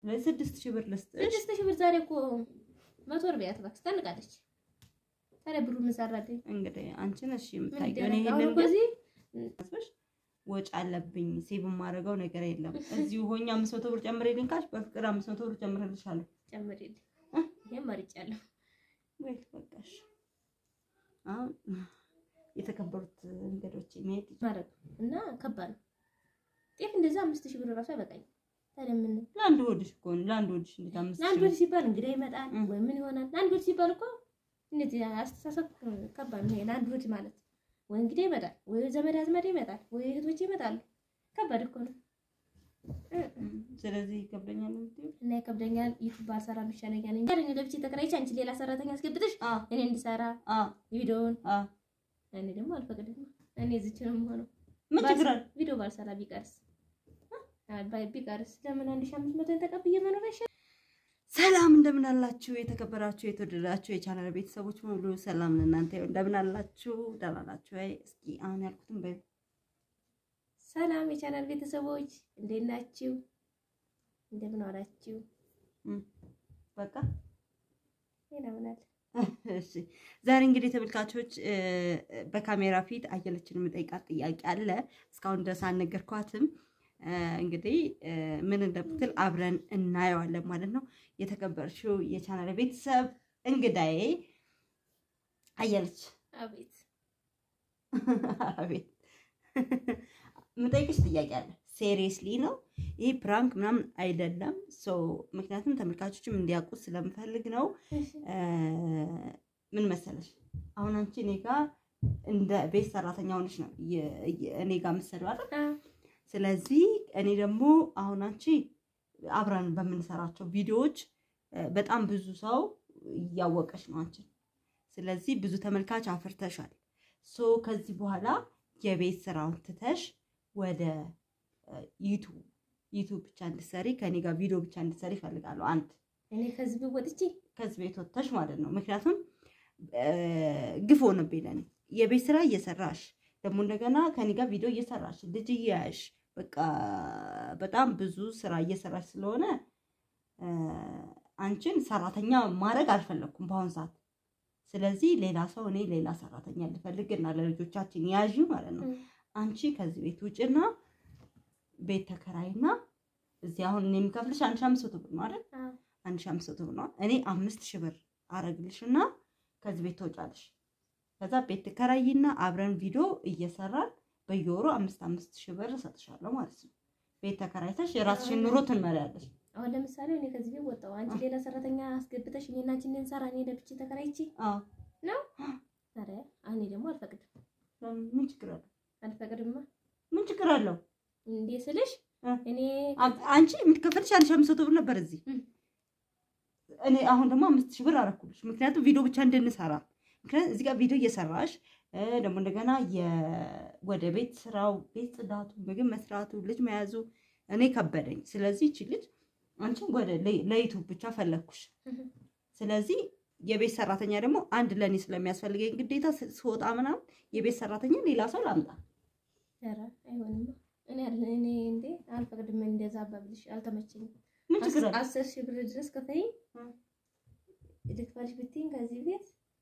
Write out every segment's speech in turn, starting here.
ስለዚህ ስድስት ሺህ ብር ልስጥሽ። ስድስት ሺህ ብር ዛሬ እኮ መቶ ወር ቢያት እባክሽ ታንቃለች። ታዲያ ብሩ ምን ሰራልኝ? እንግዲህ አንቺ ነሽ ምን የምታውቂው። እኔ ይደረግ? አሁን ይሄንን እኮ ግን እዚህ አስበሽ ወጪ አለብኝ ሴቭ የማደርገው ነገር የለም። እዚሁ ሆኜ አምስት መቶ ብር ጨምሬልኝ ካልሽ በፍቅር አምስት መቶ ብር ጨምሬልሻለሁ። ጨምሪልኝ። እ? ይሄን መርጫለሁ። ወይ በቃሽ። አሁን የተከበሩት እንግዶች መሄድ ማለት ነው እና ከባድ ነው። ጤፍ እንደዛ አምስት ሺህ ብር ራሱ አይበቃኝ። ታዲያ ምን ለአንድ ወድሽ እኮ ነው። ለአንድ ወድሽ እንዴት አምስት ለአንድ ሺህ ወድ ሲባል እንግዳ ይመጣል እ። ወይ ምን ይሆናል? ለአንድ ወድ ሲባል እኮ እንደዚህ አስተሳሰብ ከባድ ነው። ይሄ ለአንድ ወድ ማለት ወይ እንግዳ ይመጣል ወይ ዘመድ አዝማድ ይመጣል ወይ እህቶች ይመጣሉ። ከባድ እኮ ነው እ። ብር? ስለዚህ ይከብደኛል የምትይው? እና ይከብደኛል። ዩቱብ ባልሰራ ይሻለኛል እንጂ እኔ ለብቻ ተከራይቼ አንቺ ሌላ ሰራተኛ አስገብተሽ አ እኔ እንድሰራ አ ቪዲዮውን አ እኔ ደግሞ አልፈቅድም። እኔ እዚች ነው የምሆነው። ምን ችግር አለ? ቪዲዮ ባልሰራ ቢቀርስ አ ባይ ቢቀርስ ለምን አንድ ሺህ አምስት መቶ ተቀብዬ መኖር አይሻልም? ሰላም እንደምን አላችሁ? የተከበራችሁ የተወደዳችሁ የቻናል ቤተሰቦች ሙሉ ሰላም ለእናንተ ይሁን። እንደምን አላችሁ? ደህና ናችሁ ወይ? እስኪ አሁን ያልኩትን በይ። ሰላም የቻናል ቤተሰቦች እንዴት ናችሁ? እንደምን ዋላችሁ? በቃ ሌላ ምን አለ? እሺ ዛሬ እንግዲህ ተመልካቾች እ፣ በካሜራ ፊት አየለችን የምጠይቃት ጥያቄ አለ። እስካሁን ድረስ አልነገርኳትም። እ፣ እንግዲህ እ፣ ምን እንደምትል አብረን እናየዋለን ማለት ነው። የተከበርሽው የቻናል ቤተሰብ እንግዳዬ አየለች አቤት አቤት የምጠይቅሽ ጥያቄ አለ። ሴሪየስሊ ነው ይህ ፕራንክ ምናምን አይደለም። ሶ ምክንያቱም ተመልካቾችም እንዲያውቁት ስለምፈልግ ነው። እሺ እ፣ ምን መሰለሽ አሁን አንቺ እኔ ጋር እንደ ቤት ሰራተኛ ሆነሽ ነው የ- የ- እኔ ጋር የምትሰሪው አይደል? አ ስለዚህ እኔ ደግሞ አሁን አንቺ አብረን በምንሰራቸው ቪዲዮዎች እ፣ በጣም ብዙ ሰው እያወቀሽ ነው አንቺን። ስለዚህ ብዙ ተመልካች አፍርተሻል። ሶ ከዚህ በኋላ የቤት ስራውን ትተሽ ወደ እ፣ ዩቱብ ዩቱብ ብቻ እንድትሰሪ ከኔ ጋር ቪዲዮ ብቻ እንድትሰሪ ይፈልጋሉ። አንድ እኔ ከዚህ ወጥቼ ከዚህ ቤት ወጥተሽ ማለት ነው። ምክንያቱም እ፣ ግፍ ሆነብኝ ለእኔ የቤት ስራ እየሰራሽ ደግሞ እንደገና ከኔ ጋር ቪዲዮ እየሰራሽ ልጅ እያያሽ በቃ በጣም ብዙ ስራ እየሰራሽ ስለሆነ እ፣ አንቺን ሰራተኛ ማድረግ አልፈለግኩም በአሁኑ ሰዓት። ስለዚህ ሌላ ሰው እኔ ሌላ ሰራተኛ ልፈልግና ለልጆቻችን ያዥ ማለት ነው። አንቺ ከዚህ ቤት ውጭና ቤት ተከራይና እዚህ አሁን እኔ የምከፍልሽ አንድ ሺህ አምስት መቶ ብር ነው አይደል? አ አንድ ሺህ አምስት መቶ ብር ነው። እኔ አምስት ሺህ ብር አረግልሽና ከዚህ ቤት ትወጫለሽ። ከዛ ቤት ትከራይና አብረን ቪዲዮ እየሰራን በየወሩ አምስት አምስት ሺህ ብር እሰጥሻለሁ ማለት ነው። ቤት ተከራይተሽ የራስሽን ኑሮ ትመሪያለሽ። አሁን ለምሳሌ እኔ ከዚህ ቤት ወጣሁ፣ አንቺ ሌላ ሰራተኛ አስገብተሽ እኔና አንቺ እንድንሰራ እኔ ለብቻ ተከራይቼ አዎ ነው። ታዲያ እኔ ደግሞ አልፈቅድም ምን ችግር አለው? አልፈቅድማ። ምን ችግር አለው? እንዴ ስልሽ እ? እኔ አ- አንቺ የምትከፈልሽ አንድ ሺህ አምስት መቶ ብር ነበር እዚህ እም። እኔ አሁን ደግሞ አምስት ሺህ ብር አረኩልሽ። ምክንያቱም ቪዲዮ ብቻ እንድንሰራ ምክንያቱም እዚህ ጋር ቪዲዮ እየሰራሽ እ፣ ደግሞ እንደገና የ- ወደ ቤት ስራው ቤት ጽዳቱ፣ ምግብ መስራቱ፣ ልጅ መያዙ እኔ ከበደኝ። ስለዚህ እቺ ልጅ አንቺን ወደ ለ- ለዩቱብ ብቻ ፈለግኩሽ። ስለዚህ የቤት ሰራተኛ ደግሞ አንድ ለእኔ ስለሚያስፈልገኝ ግዴታ ስ- ስወጣ ምናምን የቤት ሰራተኛ ሌላ ሰው ላምጣ። ኧረ አይሆንማ። እኔ አለ እኔ እንዴ አልፈቅድም። እንደዛ አባብልሽ አልተመቸኝም። ምን ችግር አለ? አስር ሺህ ብር ድረስ ከፈይ እ። ልክፈልሽ ብትይኝ ከዚህ ቤት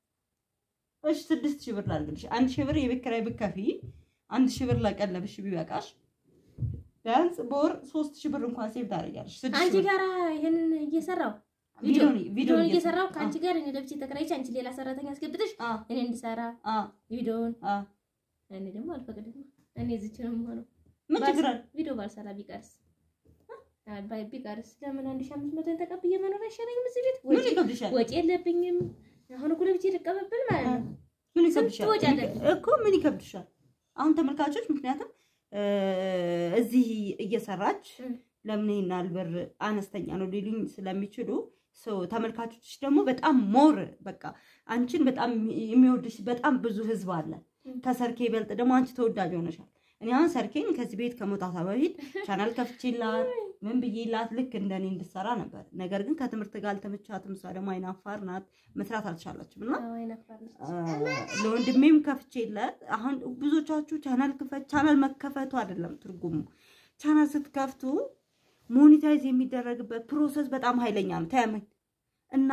እሺ ስድስት ሺህ ብር ላድርግልሽ። አንድ ሺህ ብር የቤት ኪራይ ብትከፊ አንድ ሺህ ብር ለቀለብሽ ቢበቃሽ ቢያንስ በወር ሶስት ሺህ ብር እንኳን ሴቭ ታደርጊያለሽ። ስድስት አንቺ ሺህ ብር ጋራ ይሄንን እየሰራው ቪዲዮ ቪዲዮን እየሰራው ከአንቺ ጋር እኔ ለብቻ ተከራይቼ አንቺ ሌላ ሰራተኛ አስገብተሽ አ እኔ እንድሰራ አ ቪዲዮውን አ እኔ ደግሞ አልፈቅድም። እኔ እዚች ነው የምሆነው። ምን ችግር አለ? ቪዲዮ ባልሰራ ቢቀርስ አ ባይ ቢቀርስ ለምን አንድ ሺህ አምስት መቶን ተቀብዬ መኖር አይሻለኝም? እዚህ ቤት ምን ወጪ ይከብድሻል? ወጪ የለብኝም። አሁን እኮ ለብቻ ልቀበብል ማለት ነው። ምን ስንት ይከብድሻል? ወጪ አለብኝ? እኮ ምን ይከብድሻል? አሁን ተመልካቾች ምክንያቱም እ፣ እዚህ እየሰራች እም። ለምን ይሄን ያህል ብር አነስተኛ ነው ሊሉኝ ስለሚችሉ ሰው ተመልካቾች ደግሞ በጣም ሞር በቃ አንቺን በጣም የሚወድሽ በጣም ብዙ ህዝብ አለ። እም። ከሰርኬ ይበልጥ ደግሞ አንቺ ተወዳጅ ሆነሻል። እኔ አሁን ሰርኬን ከዚህ ቤት ከመውጣቷ በፊት ቻናል ከፍቼላት ምን ብዬላት ልክ እንደኔ እንድሰራ ነበር። ነገር ግን ከትምህርት ጋር አልተመቻትም። እሷ ደግሞ አይናፋር ናት፣ መስራት አልቻለችም እና አዎ አይነፋር ነች። ለወንድሜም ከፍቼለት አሁን ብዙዎቻችሁ ቻናል ክፈት ቻናል መከፈቱ አይደለም ትርጉሙ ቻናል ስትከፍቱ ሞኒታይዝ የሚደረግበት ፕሮሰስ በጣም ኃይለኛ ነው። ተያመኝ እና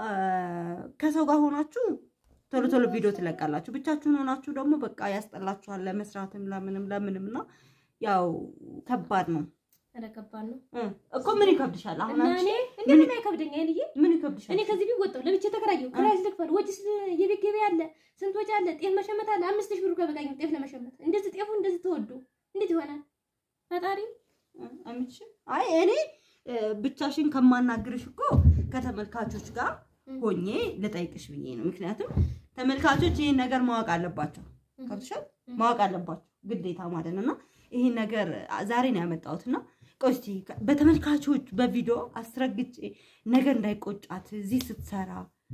ከሰው ጋር ሆናችሁ ቶሎ ቶሎ ቪዲዮ ትለቃላችሁ። ብቻችሁን ሆናችሁ ደግሞ በቃ ያስጠላችኋል፣ ለመስራትም ለምንም ለምንም እና ያው ከባድ ነው ኧረ ከባድ ነው እኮ ምን ይከብድሻል? አሁን እና አንቺ እኔ እንዴት አይከብደኝ አይልዬ ምን ይከብድሻል? እኔ ከዚህ ቤት ወጣሁ ለብቻ ተከራየሁ ክራይ ልክፈል ወጪ የቤት ገበያ አለ ስንት ወጪ አለ ጤፍ መሸመት አለ አምስት ሺህ ብር እኮ አይበቃኝም ጤፍ ለመሸመት እንደዚህ ጤፉ እንደዚህ ተወዶ እንዴት ይሆናል ፈጣሪ አምጪ አይ እኔ ብቻሽን ከማናግርሽ እኮ ከተመልካቾች ጋር ሆኜ ልጠይቅሽ ብዬ ነው። ምክንያቱም ተመልካቾች ይህን ነገር ማወቅ አለባቸው። ከብሻል ማወቅ አለባቸው ግዴታ ማለት ነው። እና ይህን ነገር ዛሬ ነው ያመጣሁት እና ቆይ እስኪ በተመልካቾች በቪዲዮ አስረግጬ ነገር እንዳይቆጫት እዚህ ስትሰራ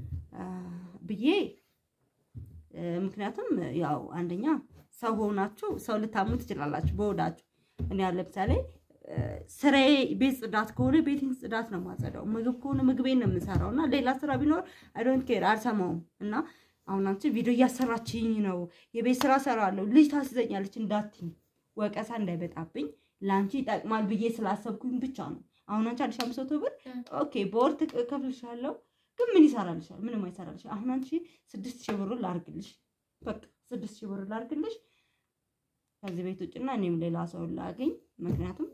ብዬ ምክንያቱም ያው አንደኛ ሰው ሆናችሁ ሰው ልታሙ ትችላላችሁ በወዳችሁ እኔ ያለ ለምሳሌ ስራዬ ቤት ጽዳት ከሆነ ቤቴን ጽዳት ነው የማጸዳው። ምግብ ከሆነ ምግቤን ነው የምሰራው እና ሌላ ስራ ቢኖር አይ ዶንት ኬር አልሰማውም። እና አሁን አንቺ ቪዲዮ እያሰራችኝ ነው፣ የቤት ስራ ሰራለሁ፣ ልጅ ታስይዘኛለች እንዳትኝ፣ ወቀሳ እንዳይበጣብኝ ለአንቺ ይጠቅማል ብዬ ስላሰብኩኝ ብቻ ነው። አሁን አንቺ አንድ ሺህ አምስት መቶ ብር ኦኬ በወር እከፍልሻለሁ፣ ግን ምን ይሰራልሻል? ምንም አይሰራልሻል። አሁን አንቺ ስድስት ሺህ ብሩን ላርግልሽ፣ በቃ ስድስት ሺህ ብሩን ላርግልሽ ከዚህ ቤት ውጭና እኔም ሌላ ሰው ላገኝ ምክንያቱም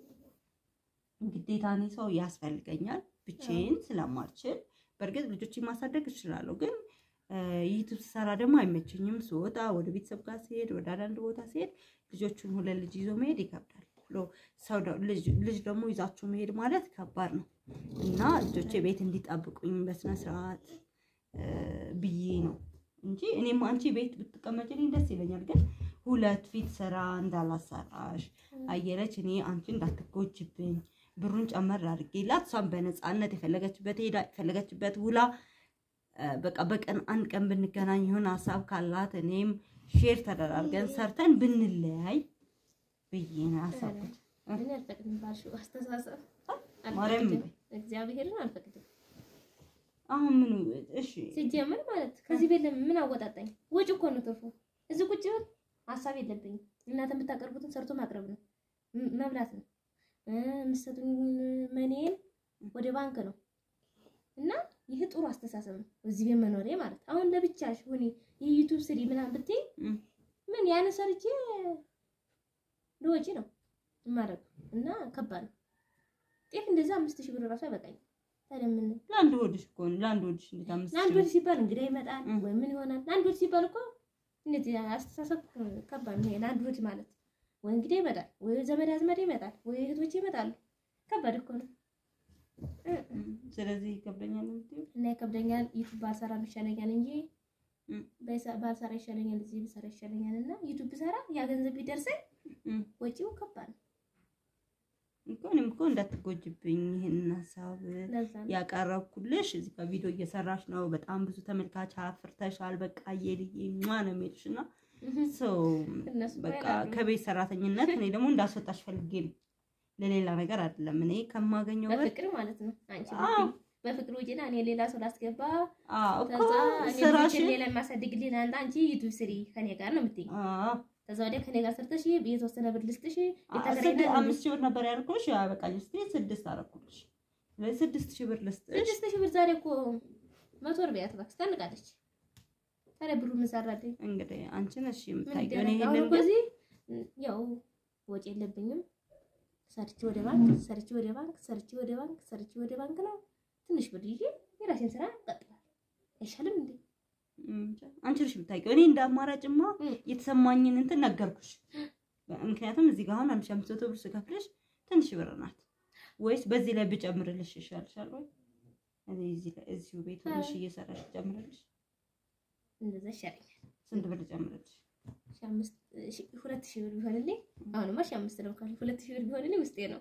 ግዴታ እኔ ሰው ያስፈልገኛል ብቻዬን ስለማልችል። በእርግጥ ልጆችን ማሳደግ እችላለሁ፣ ግን ዩቱብ ስሰራ ደግሞ አይመቸኝም። ስወጣ ወደ ቤተሰብ ጋር ሲሄድ፣ ወደ አንዳንድ ቦታ ሲሄድ ልጆቹን ሁለት ልጅ ይዞ መሄድ ይከብዳል። ሰው ልጅ ደግሞ ይዛችሁ መሄድ ማለት ከባድ ነው እና ልጆቼ ቤት እንዲጠብቁኝ በስነ ስርዓት ብዬ ነው እንጂ እኔም አንቺ ቤት ብትቀመጭልኝ ደስ ይለኛል። ግን ሁለት ፊት ስራ እንዳላሰራሽ አየለች እኔ አንቺ እንዳትጎጅብኝ ብሩን ጨመር አድርጌላት እሷን በነፃነት የፈለገችበት ሄዳ የፈለገችበት ውላ በቃ በቀን አንድ ቀን ብንገናኝ የሆነ ሀሳብ ካላት እኔም ሼር ተደራርገን ሰርተን ብንለያይ ብዬ ነው ያሰብኩት። እኔ አልፈቅድም ባልሽው አስተሳሰብ ማርያም አልፈቅድም፣ እግዚአብሔርን አልፈቅድም። አሁን ምኑ እሺ ሲጀምር ማለት ከዚህ ቤት ለምን ምን አወጣጣኝ? ወጪ እኮ ነው ትርፉ። እዚህ ቁጭ ብል ሀሳብ የለብኝም። እናንተ የምታቀርቡትን ሰርቶ ማቅረብ ነው ም- መብላት ነው። የምትሰጡኝ መኔን ወደ ባንክ ነው እና ይህ ጥሩ አስተሳሰብ ነው። እዚህ ቤት መኖሬ ማለት አሁን ለብቻሽ ሁኒ የዩቱብ ስሪ ምናምን ብትይ እም። ምን ያን ሰርቼ ለወጪ ነው የማደርገው እና ከባድ ነው። ጤፍ እንደዛ አምስት ሺህ ብር ራሱ አይበቃኝም። ታዲያ ምን ለአንድ ወድሽ እኮ ነው ለአንድ ወድሽ እንዴት አምስት ለአንድ ሺህ ወድ ሲባል እንግዳ ይመጣል እም። ወይ ምን ይሆናል? ለአንድ ወድ ሲባል እኮ እንደዚህ አስተሳሰብ ከባድ ነው። ይሄ ለአንድ ወድ ማለት ወይ እንግዳ ይመጣል ወይ ዘመድ አዝመድ ይመጣል ወይ እህቶች ይመጣሉ። ከባድ እኮ ነው እ- እም። ስለዚህ ይከብደኛል ነው የምትይው? እና ይከብደኛል። ዩቱብ ባልሰራ ይሻለኛል እንጂ እም። በሳ- ባልሰራ ይሻለኛል፣ እዚህ ብሰራ ይሻለኛል። እና ዩቱብ ብሰራ ያ ገንዘብ ቢደርሰኝ እም። ወጪው ከባድ ነው። እኮ እኔም እኮ እንዳትጎጅብኝ ይህንን ሀሳብ ለዛ ነው ያቀረብኩልሽ እዚህ ጋር ቪዲዮ እየሰራሽ ነው። በጣም ብዙ ተመልካች አፍርተሻል። በቃ የልዬ ሟ ነው የሚልሽ እና ሰው እነሱ እኮ በቃ ያውቃሉ። ከቤት ሰራተኝነት እኔ ደግሞ እንዳስወጣሽ ፈልጌ ነው፣ ለሌላ ነገር አይደለም። እኔ ከማገኘው ብር በፍቅር ማለት ነው። አንቺ አዎ። ብትይ በፍቅር ውጪና እኔ ሌላ ሰው ላስገባ አዎ እኮ ከዛ እኔ ስራሽን ልጆችን ሌላ የማሳድግልኝ አንተ አንቺ ዩቱብ ስሪ ከኔ ጋር ነው የምትይኝ። አዎ ከዛ ወዲያ ከኔ ጋር ሰርተሽ የተወሰነ ብር ልስጥሽ ስድ- የተከራይና አምስት ሺህ ብር ነበር ያልኩሽ። ያበቃኝ ስ ስድስት አደረኩልሽ። ስለዚህ ስድስት ሺህ ብር ልስጥሽ። ስድስት ሺህ ብር ዛሬ እኮ መቶ ብር ቢያት እባክሽ ታንቃለች። ታዲያ ብሩ ምን ሰራልኝ? እንግዲህ አንቺ ነሽ ምን የምታውቂው። እኔ ይደረግ? አሁን ይሄንን እኮ ግን እዚህ ያው ወጪ የለብኝም። ሰርቼ ወደ ባንክ ሰርቼ ወደ ባንክ ሰርቼ ወደ ባንክ ሰርቼ ወደ ባንክ ነው ትንሽ ብር ይዤ የራሴን ስራ እቀጥላለሁ። አይሻልም እንዴ? እንጃ፣ አንቺ ነሽ የምታውቂው። እኔ እንደ አማራጭማ እም። የተሰማኝን እንትን ነገርኩሽ። ምክንያቱም እዚህ ጋር አሁን አንድ ሺህ አምስት መቶ ብር ስከፍልሽ ትንሽ ብር ናት። ወይስ በዚህ ላይ ብጨምርልሽ ይሻልሻል ወይ? እኔ እዚህ ላይ እዚሁ ቤት ሆነሽ እየሰራሽ ብጨምርልሽ እንደዛ ይሻለኛል። ስንት ብር ልጨምርልሽ? ሺህ አምስት ሺህ- ሁለት ሺህ ብር ቢሆንልኝ አሁንማ ሺህ አምስት ነው ካልኩ ሁለት ሺህ ብር ቢሆንልኝ ውስጤ ነው።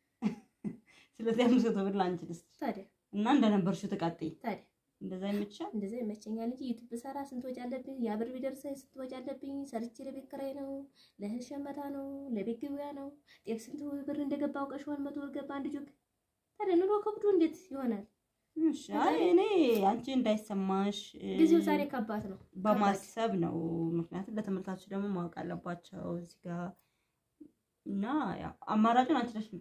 ስለዚህ አምስት መቶ ብር ለአንቺ ልስጥ ታዲያ እና እንደነበርሽው ተቃጥይ። ታዲያ እንደዛ ይመችሻል? እንደዛ ይመቸኛል እንጂ ዩቱብ ብሰራ ስንት ወጪ አለብኝ? ያ ብር ቢደርሰኝ ስንት ወጪ አለብኝ? ሰርቼ ለቤት ኪራይ ነው፣ ለእህል ሸመታ ነው፣ ለቤት ገበያ ነው። ጤፍ ስንት ብር እንደገባ አውቀሽዋል? መቶ ብር ገባ አንድ ጆግ። ታዲያ ኑሮ ከብዱ እንዴት ይሆናል? እሺ፣ አይ እኔ አንቺ እንዳይሰማሽ እ፣ ጊዜው ዛሬ ከባድ ነው። በማሰብ ነው። ምክንያቱም ለተመልካቾች ደግሞ ማወቅ አለባቸው እዚህ ጋር እና ያው አማራጩን አንቺ ነሽ የምታውቂው።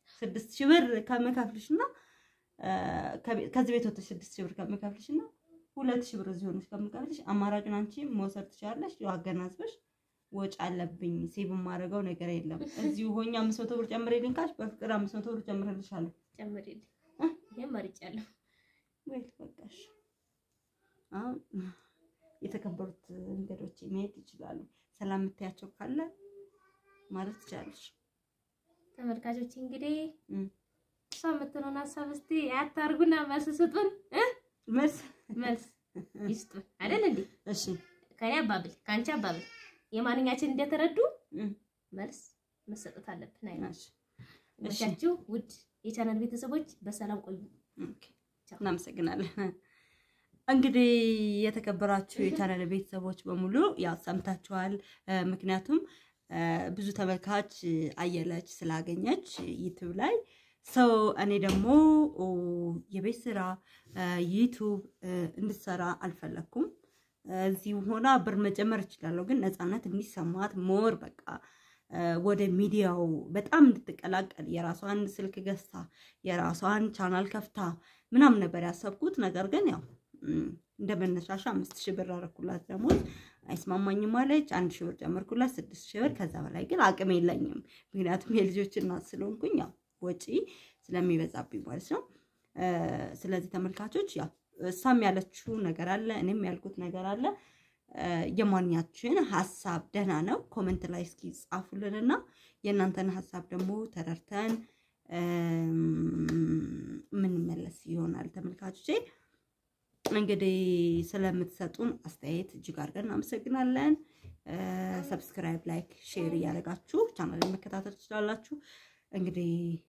ስድስት ሺህ ብር ከምከፍልሽ እና ከዚህ ቤት ወጥተሽ ስድስት ሺህ ብር ከምከፍልሽ እና ሁለት ሺህ ብር እዚህ ሆነሽ ከምከፍልሽ አማራጩን አንቺ መውሰድ ትችላለሽ። ያው አገናዝበሽ ወጪ አለብኝ ሴቭ የማደርገው ነገር የለም እዚሁ ሆኜ አምስት መቶ ብር ጨምሬልኝ ካልሽ በፍቅር አምስት መቶ ብር ጨምሬልሻለሁ። ጨምሪልኝ። ይሄን መርጫለሁ። ወይ በቃሽ። አሁን የተከበሩት እንግዶች መሄድ ይችላሉ። ሰላም የምታያቸው ካለ ማለት ትችላለሽ። ተመልካቾች እንግዲህ እም። እሷ የምትሆነውን ሀሳብ እስቲ አታርጉና መልስ ስጡን እ መልስ መልስ ይስጡን አይደል እንዴ? እሺ ከኔ አባብል ከአንቺ አባብል የማንኛችን እንደተረዱ እም። መልስ መሰጠት አለብን። አይ እሺ መቻችሁ ውድ የቻናል ቤተሰቦች በሰላም ቆዩ። ኦኬ፣ እናመሰግናለን። እንግዲህ የተከበራችሁ የቻናል ቤተሰቦች በሙሉ ያው ሰምታችኋል። እ፣ ምክንያቱም እ፣ ብዙ ተመልካች አየለች ስላገኘች ዩቱብ ላይ ሰው እኔ ደግሞ ኦ፣ የቤት ስራ እ፣ ዩቱብ እ፣ እንድትሰራ አልፈለኩም። እዚሁ ሆና ብር መጨመር እችላለሁ፣ ግን ነፃነት እንዲሰማት ሞር በቃ እ፣ ወደ ሚዲያው በጣም እንድትቀላቀል የራሷን ስልክ ገዝታ የራሷን ቻናል ከፍታ ምናምን ነበር ያሰብኩት። ነገር ግን ያው እም፣ እንደ መነሻሻ አምስት ሺህ ብር አረኩላት ደሞዝ አይስማማኝም አለች። አንድ ሺህ ብር ጨመርኩላት ስድስት ሺህ ብር። ከዛ በላይ ግን አቅም የለኝም፣ ምክንያቱም የልጆች እናት ስለሆንኩኝ ያው ወጪ ስለሚበዛብኝ ማለት ነው። እ፣ ስለዚህ ተመልካቾች ያው እሷም ያለችው ነገር አለ፣ እኔም ያልኩት ነገር አለ። እ፣ የማንኛችን ሀሳብ ደህና ነው። ኮመንት ላይ እስኪ ጻፉልንና የእናንተን ሀሳብ ደግሞ ተረድተን የምንመለስ ይሆናል። ተመልካቾቼ እንግዲህ ስለምትሰጡን አስተያየት እጅግ አድርገን እናመሰግናለን። ሰብስክራይብ፣ ላይክ፣ ሼር እያደረጋችሁ ቻናልን መከታተል ትችላላችሁ። እንግዲህ